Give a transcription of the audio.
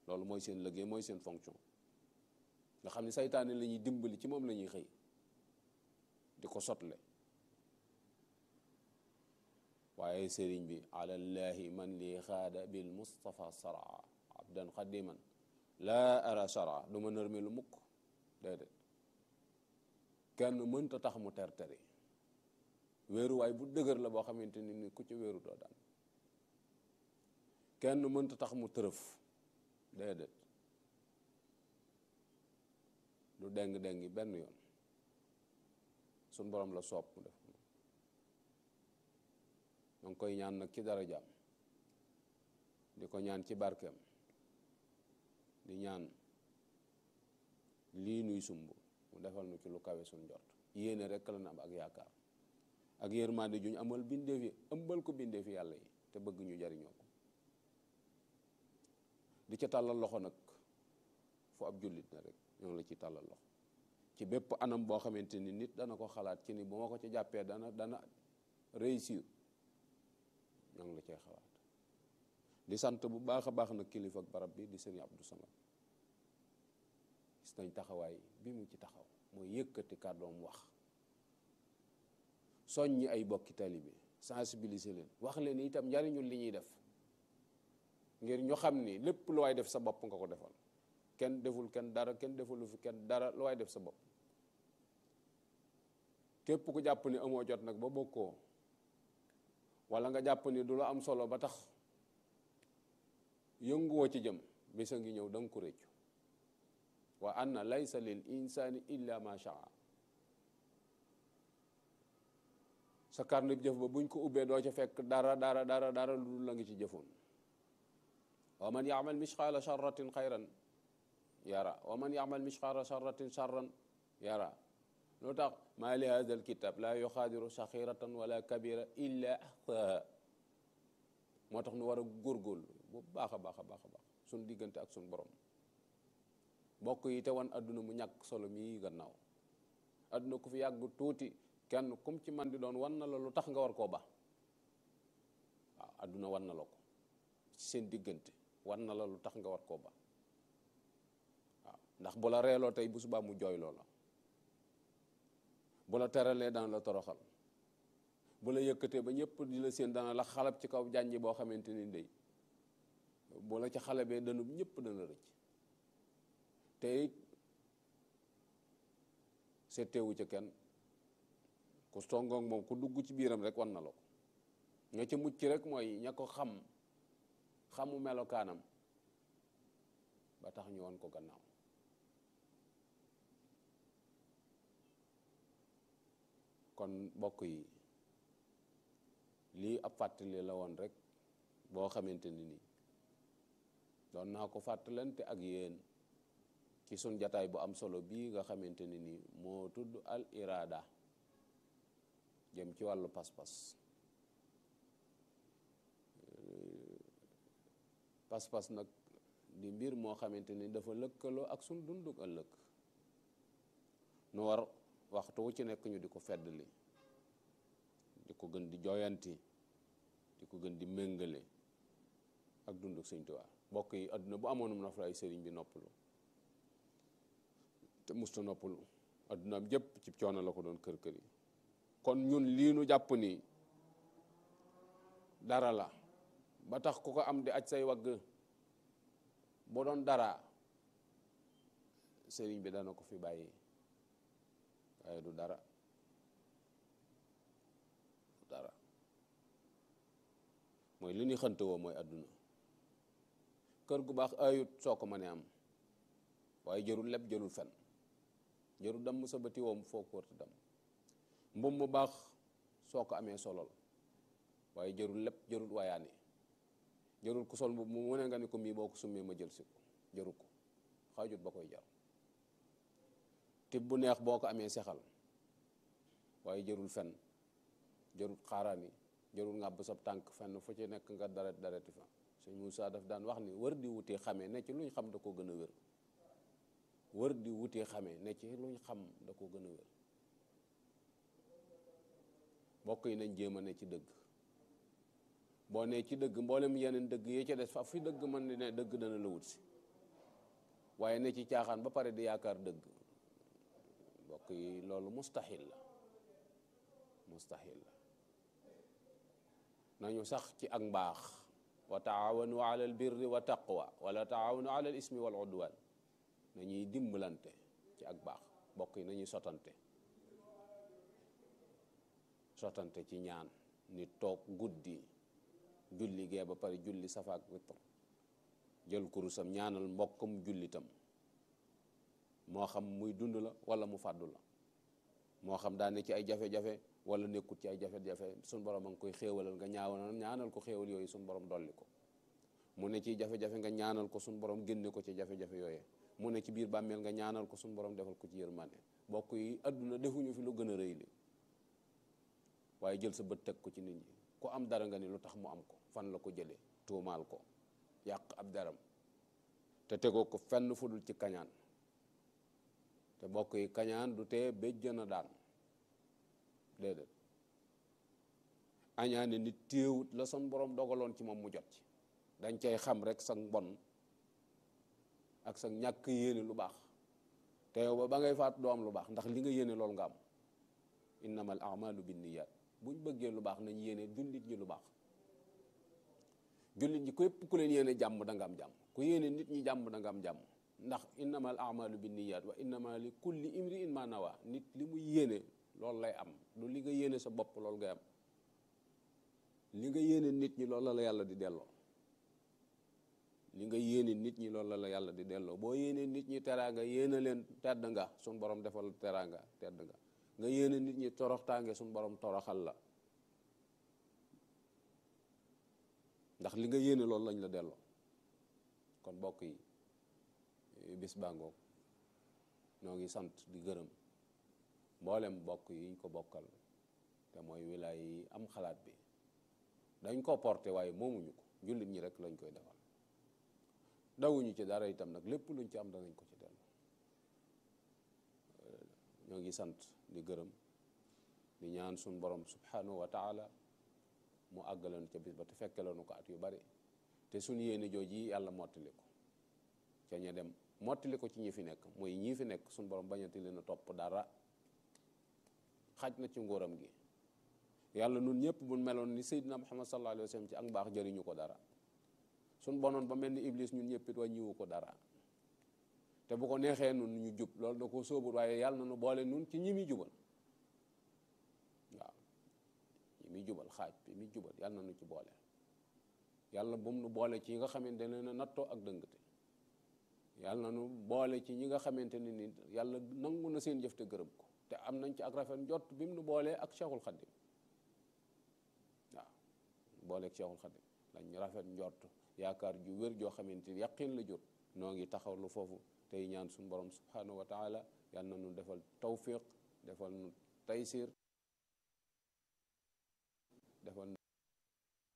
loolu mooy seen liggéey mooy seen fonction nga xam ne saytaane la ñuy dimbali ci moom la ñuy xëy di ko sotle waaye sëriñ bi alallahi man lii xaada bil mustafa saraa abdan xadiman laa ara shara du ma nërmi lu mukk déedéet kenn mënta tax mu terteri wéeruwaay bu dëgër la boo xamante ni ni ku ci wéeru doo daan kenn mënta tax mu tërëf déedéet du deng-dengi benn yoon suñ borom la soob mu def ma ngi koy ñaan nag ci darajaam di ko ñaan ci barkeem di ñaan lii nuy sumb mu defal nu ci lu kawe suñ njort yéene rekk la na am ak yaakaar ak yërmande juñ amal bindeef yi ëmbal ko bindeef yi yàlla yi te bëgg ñu jariñoo ko di ca tàllal loxo nag fu ab jullit na rek ñoo ngi la ci tàllal loxo ci bépp anam boo xamante ni nit dana ko xalaat ci ni bu ma ko ci jàppee dana dana réussir ñoo ngi la cay xalaat di sant bu baax a baax nag kilifa ak barab bi di sëñ Abdou Samad gis nañ taxawaay bi mu ci taxaw mooy yëkkati kàddoom wax soññi ay bokki taalibe sensibiliser leen wax leen itam njariñul li ñuy def ngir ñu xam ni lépp lu waay def sa bopp nga ko defal kenn deful kenn dara kenn defulu fi kenn dara lu waay def sa bopp képp ku jàpp ni amoo jot nag ba bokkoo wala nga jàpp ni du la am solo ba tax yënguwoo ci jëm bisa ngi ñëw da nga ko réccu wa anna laysa lil insani illa ma shaa sa carnet jëf ba buñ ko ubbee doo ca fekk dara dara dara dara lu dul la ngi ci jëfoon wa man yaamal misqaala charratin xayran yara wa man yaamal misqaala charratin charran yara loo tax maa li hada alkitab laa yuxaadiru saxiratan wala kabira illa axsaha moo tax nu war a góorgóorlu bu baax a baax a baax a baax suñ diggante ak suñ borom bokk yi te wan adduna mu ñàkk solo mii gannaaw adduna ku fi yàgg tuuti kenn kum ci man di doon wan na la lu tax nga war koo ba waaw adduna wan na la ko ci seen diggante wan na la lu tax nga war koo ba waaw ndax bu la reeloo tey bu subaa mu jooy loola bu la teralee dana la toroxal bu la yëkkatee ba ñëpp di la seen dana la xalab ci kaw jànji boo xamante ni ndey bu la ci xale bee danub ñëpp dana rëcc te it seetewu ca kenn ku songoog moom ku dugg ci biiram rek wan na la ko nga ca mucc rek mooy ña ko xam xamu melokaanam ba tax ñu wan ko gannaaw kon mbokk yi lii ab fàttali la woon rek boo xamante ni nii doon naa ko fàttalante ak yéen ci sun jataay bu am solo bii nga xamante ni nii moo tudd al irada jëm ci wàllu pas-pas pas-pas nag di mbir moo xamante ni dafa lëkkaloo ak sun dunduk ëllëg nu war waxtu wu ci nekk ñu di ko feddali di ko gën di jooyanti di ko gën di méngale ak dunduk Sëñ Tuubaa mbokk yi adduna bu amoonum na fa ay sëriñ bi noppalu te musta noppalu addunaam jëpp ci coono la ko doon kër kër yi kon ñun lii nu jàpp ni dara la ba tax ku ko am di aj say wagg boo doon dara sëriñ bi dana ko fi bàyyi waaye du dara du dara mooy li ñuy xante woo mooy àdduna kër gu baax ayut soo ko mënee am waaye jërul lépp jërul fen jërul damm sa bëti woom foo ko wërta dam mbum mu baax soo ko amee solol waaye jërul lépp jërul waayaane jërul ku sol mbubb mu mu ne nga ni ko mii boo ko summee ma jël si ko jëru ko xaajut ba koy jar tib bu neex boo ko amee sexal waaye jërul fen jërul xaaraani jërul ngàbb sab tànk fenn fu ci nekk nga daret dareti fa sëñ Moussa daf daan wax ni wër di wutee xamee ne ci luñ xam da ko gën a wér wër di wutee xamee ne ci luñ xam da ko gën a wér mbokk yi nañ jéem a ne ci dëgg boo ne ci dëgg mboolem yeneen dëgg yi ca des fa fi dëgg mën di ne dëgg dana la wut si waaye ne ci caaxaan ba pare di yaakaar dëgg mbokk yi loolu mustahil la mustahil la nañu sax ci ak mbaax wa taawanu ala al birri wa taqwa wala taawanu ala al ismi wal udwan nañuy dimbalante ci ak baax mbokk yi nañuy sotante sotante ci ñaan nit toog guddi julli gee ba pare julli safaak witr jël kurusam ñaanal mbokkam jullitam moo xam muy dund la wala mu fàddu la moo xam daa ne ci ay jafe-jafe wala nekkut ci ay jafe-jafe suñ borom a ngi koy xéewalal nga ñaawal ñaanal ko xéewal yooyu suñ borom dolli ko mu ne ci jafe-jafe nga ñaanal ko suñ borom génne ko ci jafe-jafe yooyu mu ne ci biir bàmmeel nga ñaanal ko suñ borom defal ko ci yërmande bokk yi àdduna defuñu fi lu gën a rëy li waaye jël sa bët teg ko ci nit ñi ku am dara nga ni lu tax mu am ko fan la ko jëlee tuumaal ko yàq ab daram te tegoo ko fenn fu dul ci kañaan te bokk yi kañaan du tee béjjën a daan déedéet añaane nit téewut la son borom dogaloon ci moom mu jot ci dañ cay xam rek sa mbon ak sa ñàkk yéene lu baax te yow ba ba ngay faat doo am lu baax ndax li nga yéene loolu nga am innamal a'malu binniyat buñ bëggee lu baax nañ yéene jullit ñi lu baax jullit ñi képp ku leen yéene jàmm da nga am jàmm ku yéene nit ñi jàmm da nga am jàmm ndax innamal a'malu binniyat wa innama li kulli imri'in ma nawa nit li muy yéene loolu lay am lu li nga yéene sa bopp loolu ngay am li nga yéene nit ñi loolu la la yàlla di delloo li nga yéene nit ñi loolu la la yàlla di delloo boo yéene nit ñi teraanga yéene leen tedd nga suñ borom defal teraanga tedd nga nga yéene nit ñi toroxtaange suñ borom toroxal la ndax li nga yéene loolu lañ la delloo kon mbokk yi bis bàngoog noo ngi sant di gërëm mboolem mbokk yi ñu ko bokkal te mooy wilaay yi am xalaat bi dañ ko porté waaye moomuñu ko jullit ñi rek lañ koy defal dawuñu ci dara itam nag lépp luñ ci am danañ ko ci dellu ñoo ngi sant di gërëm di ñaan suñ borom subhanahu wa taala mu àggaloon ca bis ba te fekkeloonu ko at yu bari te suñ yéene jooj yi yàlla mottali ko ca ña dem mottali ko ci ñi fi nekk mooy ñii fi nekk suñ borom bañati leen a topp dara xaj na ci nguuram gi yàlla nun ñëpp buñ meloon ni Seydina Muhammad sallallahu alayhi wa sallam ci ak mbaax jëriñu ko dara suñ bonoon ba mel ni Iblis ñun ñëpp it wàññiwu ko dara te bu ko neexee nun ñu jub loolu da ko sóobul waaye yàlla na nu boole nun ci ñi muy jubal waaw ñi muy jubal xaaj bi muy jubal yàlla na nu ci boole yàlla bu mu nu boole ci yi nga xamante ne na nattoo ak dëngate yàlla na nu boole ci ñi nga xamante ne ni yàlla nangu na seen jëf te gërëm ko te am nañ ci ak rafet njott bi mu nu boolee ak Cheikhul Khadim waaw boolee ak Cheikhul Khadim lañ rafet njott yaakaar ju wér joo xamante ni yaqin la jot noo ngi taxaw lu foofu tey ñaan suñu borom subhanahu wa taala yal na nu defal tawfiq defal nu taysir defal